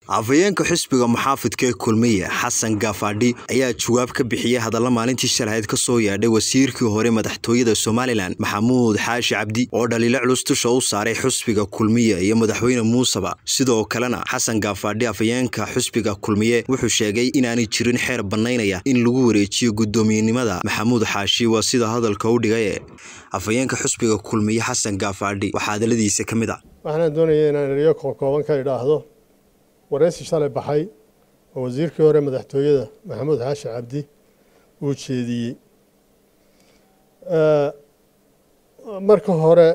afhayeenka xisbiga muxaafidka ee kulmiye xasan gaafadhi ayaa jawaab ka bixiyey hadalla maalintii shalahayd ka soo yeedhay wasiirkii hore madaxtooyada somalilan maxamuud xaashi cabdi oo dhaliilo culus dusha u saaray xusbiga kulmiye iyo madaxweyne muuseba sidoo kalena xasan gaafadhi afhayeenka xusbiga kulmiye wuxuu sheegay inaanay jirin xeer bannaynaya in lagu wareejiyo guddoomiyenimada maxamuud xaashi waa sida hadalka u dhigaye afhayeenka xusbiga kulmiye xasan gaafadhi waxaa hadalladiisa ka mid a waxaana doonaya inaan eriyo kookooban ka idhaahdo waraysi shalay baxay oo wasiirkii hore madaxtooyada maxamuud xaashi cabdi uu jeediyey marka hore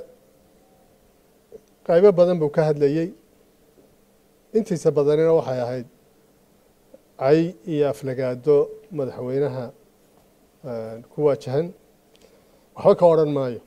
qaybo badan buu ka hadlayey intiisa badanina waxay ahayd cay iyo aflagaado madaxweynaha ku waajahan waxba ka odhan maayo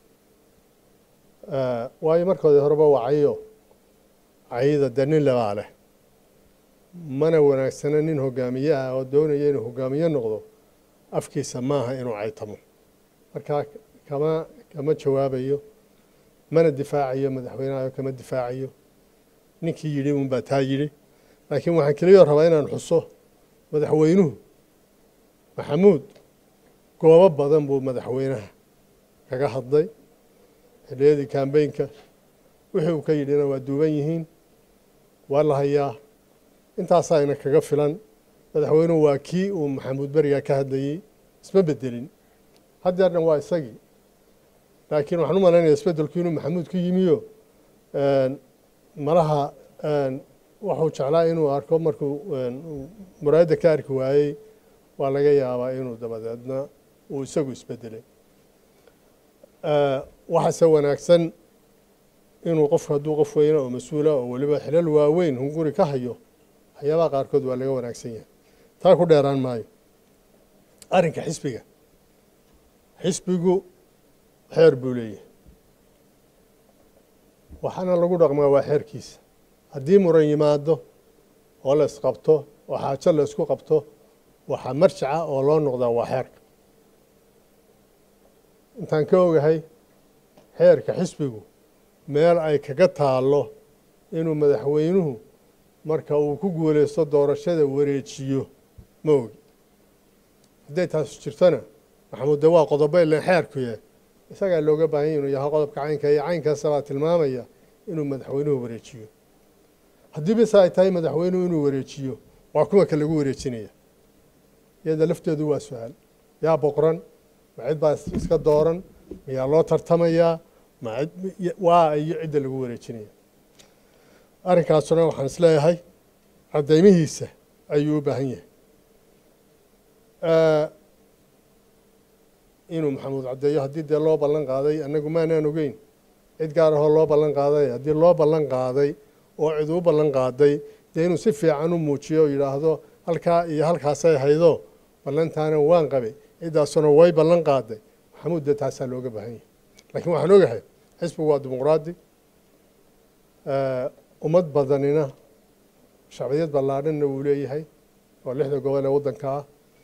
waayo markoodii horeba waa cayo cayida dee nin labaa leh mana wanaagsana nin hogaamiye ah oo doonaya inuu hogaamiye noqdo afkiisa maaha inuu caytamo markaa kama kama jawaabayo mana difaacayo madaxweynehayo kama difaacayo ninkii yidhi un baa taa yidhi laakiin waxaan keliyoo rabaa inaan xuso madaxweynuhu maxamuud goobo badan buu madaxweynaha kaga hadlay xilliyadii kambeynka wixii uu ka yidhina waa duuban yihiin waa la hayaa intaasaayna kaga filan madaxweynuhu waa kii uu maxamuud berigaa ka hadlayey isma bedelin haddeerna waa isagii laakiin waxaan u malaynaya isbedelku inuu maxamuud ku yimiyo malaha waxuu jeclaa inuu arko markuu muraayadda ka arki waayey waa laga yaabaa inuu dabadeedna uu isagu isbedelay waxaase wanaagsan inuu qofku hadduu qof weyna oo mas-uula oo weliba xilal waaweyn hunguri ka hayo waxyaabaha qaarkood waa laga wanaagsan yahay taa ku dheeraan maayo arrinka xisbiga xisbigu xeer buu leeyahay waxaana lagu dhaqmaa waa xeerkiisa haddii muran yimaado oo la isqabto oo xaajo la isku qabto waxaa marjaca oo loo noqdaa waa xeerka intaan ka ogahay xeerka xisbigu meel ay kaga taallo inuu madaxweynuhu marka uu ku guulaysto doorashada wareejiyo ma ogi hadday taasu jirtona maxamuud de waa qodobo ilan xeerkuye isagaa looga baahanya inuu yahay qodobka caynka iyo caynkaasabaa tilmaamaya inuu madaxweynuhu wareejiyo haddii bise ay tahay madaxweynuhu inuu wareejiyo waa kuwa ka lagu wareejinaya iyada lafteedu waa su-aal yaa boqran ma cid baa iska dooran mayaa loo tartamayaa ma waa iyo cidda lagu wareejinaya arrinkaasuna waxaan isleeyahay caddeymihiisa ayuu u baahan yahay inuu maxamuud caddeeyo haddii dee loo ballan qaaday annagu maanaan ogeyn cid gaar ahoo loo ballan qaaday haddii loo ballan qaaday oo cid u ballan qaaday dee inuu si fiican u muujiyo oo yidhaahdo halkaa iyo halkaasay haydo ballantaana waan qabay ciddaasuna way ballan qaaday maxamuud dee taasaa looga baahan yahay laakiin waxaan ogahay xisbigu waa dimuqraadi ummad badanina shacbiyad ballaadhanna wuu leeyahay oo lixda gobol ee waddanka ah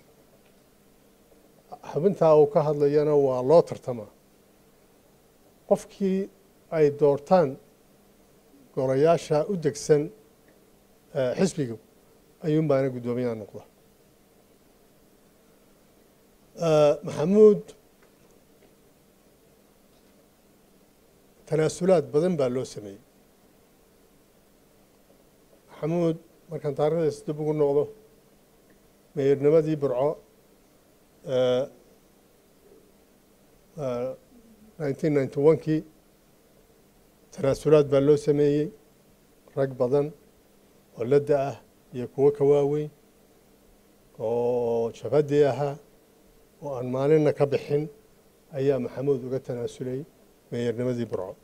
xubintaa uu ka hadlayana waa loo tartamaa qofkii ay doortaan golayaasha u degsan xisbiga ayuun baana guddoomiyaha noqda maxamuud tanaasulaad badan baa loo sameeyey maxamuud markaan taarikhdaas dib ugu noqdo meernimadii burco nineteen ninety one-kii tanaasulaad baa loo sameeyey rag badan oo ladda ah iyo kuwo ka waaweyn oo jabadii ahaa oo aan maalinna ka bixin ayaa maxamuud uga tanaasulay meeyarnimadii burco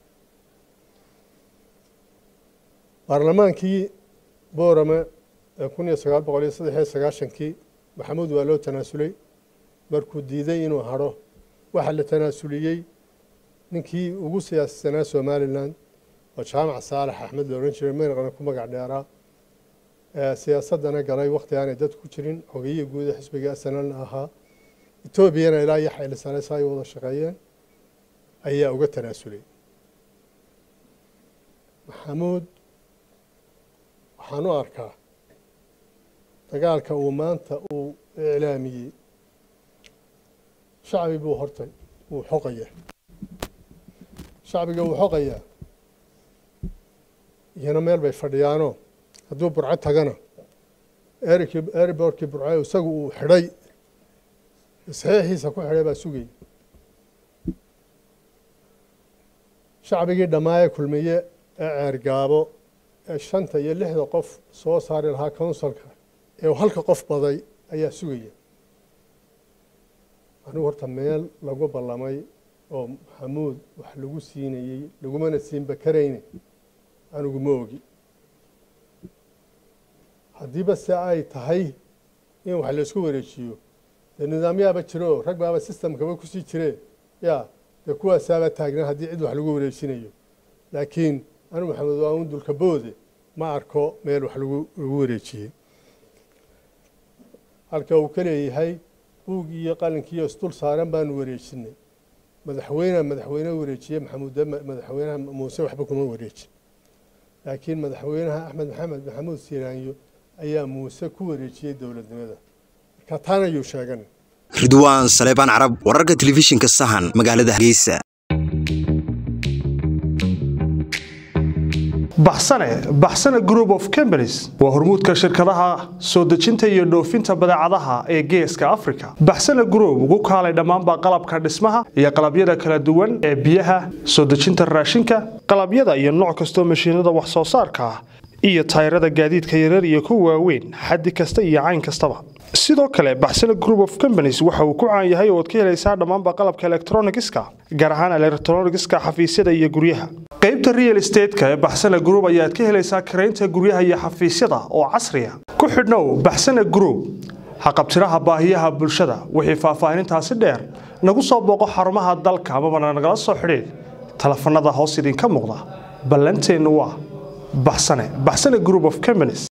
baarlamaankii boorame ee kun iyo sagaal boqol iyo saddex iyo sagaashankii maxamuud waa loo tanaasulay markuu diiday inuu hadho waxaa la tanaasuliyey ninkii ugu siyaasisanaa somalilan oo jaamac saalax axmed la odhan jiray maynaqana ku magac dheeraa siyaasaddana galay wakhti aanay dad ku jirin xogiyihii guuda xisbiga snlna ahaa etoobiyana ilaa iyo xaylisaleesa ay wada shaqeeyeen ayaa uga tanaasulay maxamuud waxaan u arkaa dagaalka uu maanta uu iclaamiyey shacbi buu hortay wuu xoqaya shacbiga wuu xoqayaa iyana meel bay fadhiyaanoo hadduu burco tagana erikii eribortkii burco isagu uu xidhay saxiixiisa ku xidhay baa sugayay shacbigii dhammaaye kulmiye ee ceergaabo ee shanta iyo lixda qof soo saari lahaa counsilka ee halka qof baday ayaa sugaya anigu horta meel lagu ballamay oo maxamuud wax lagu siinayey lagumana siinba karayne anigu ma ogi haddiiba se ay tahay in wax laysku wareejiyo dee nidaamyaaba jiro rag baaba systemkaba kusii jire ya dee kuwaasaaba taagnaa haddii cid wax lagu wareejinayo laakiin anigu maxamed waa un dulka boode ma arko meel wax lagu lagu wareejiyey halka uu ka leeyahay buugii iyo qalinkiiyo isdul saaran baanu wareejinay madaxweyne madaxweyne wareejiye maxamuud madaxweynaha muuse waxba kuma wareejin laakiin madaxweynaha axmed maxamed maxamuud siiraanyo ayaa muuse ku wareejiyey dowladnimada marka taana ayuu sheegan ridwaan saleebaan carab wararka telefishinka sahan magaalada hargeysa baxsane baxsane group of companies waa hormuudka shirkadaha soo dejinta iyo dhoofinta badeecadaha ee geeska africa baxsane group ugu kaalay dhammaanba qalabka dhismaha iyo qalabyada kala duwan ee biyaha soo dejinta raashinka qalabyada iyo nooc kastoo mashiinada wax soo saarka ah iyo tayrada gaadiidka yarar iyo kuwa waaweyn xaddi kasta iyo cayn kastaba sidoo kale baxsane group of companies waxa uu ku caan yahay oo ad ka helaysaa dhammaanba qalabka elektronigiska gaar ahaan elektronigiska xafiisyada iyo guryaha qaybta real estateska ee baxsane group ayaad ka helaysaa karaynta guryaha iyo xafiisyada oo casriya ku xidhnow baxsane group haqabtiraha baahiyaha bulshada wixii faahfaahinintaasi dheer nagu soo booqo xarumaha dalka amabana nagala soo xidhiid telefanada hoos idinka muuqda ballanteennu waa baxsane baxsane group of companies